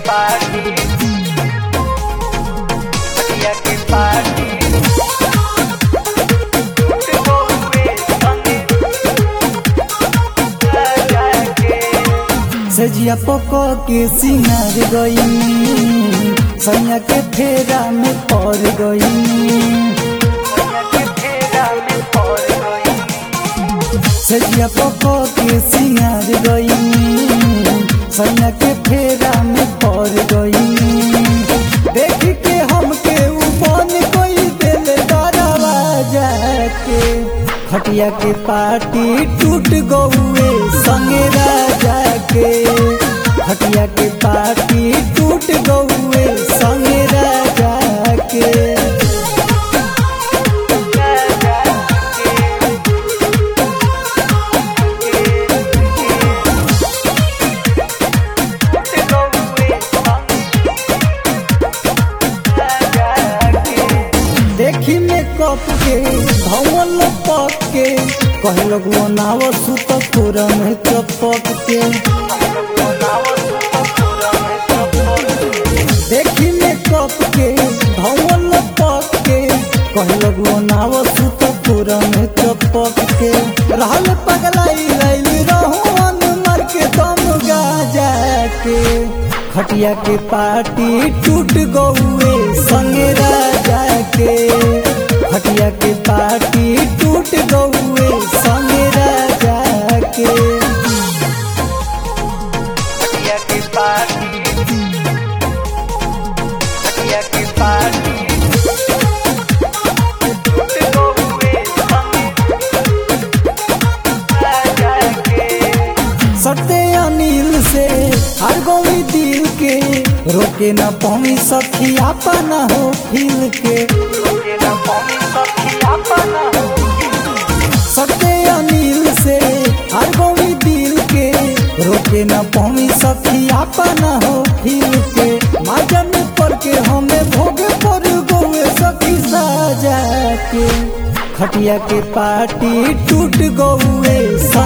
party बढ़िया के party तो हुए संगे राजा के सजिया पको के सिंगार गई सैया के फेरा में पड़ गई बढ़िया के फेरा में पड़ गई सजिया पको के सिंगार गई सैया के फेरा में पड़ गई देख के हमके उपन कोई दिल डरावा जाके खटिया के पार्टी टूट गौए संगे राजा के खटिया के पार्टी टूट गौए संगे राजा के राजा के तो हुए संगे राजा के देखी में कप के धवल पक के कहे लगो नाव सुत तोरा में चपक के देखी में कप के धवल पक के कहे लगो नाव सुत तोरा में चपक के रहल पगलाई लैल रहन मर के दम गाजा के खटिया के पार्टी टूट गौए संगे राजा के खटिया के पार्टी टूट गौए संगे राजा के बढ़िया की पार्टी बढ़िया की पार्टी तो हुए संगे राजा के सटे अनिल से हर गोली दिल के रोके न पावी सखी अपना हो फील के तुझे न पाऊँ सखी अपना सटे अनिल से हर गोली दिल के रोके न पावी सखी अपना हो फील के माजन पर के हमें भोगे पर गोवे सखी साजा के खटिया के पार्टी टूट गौए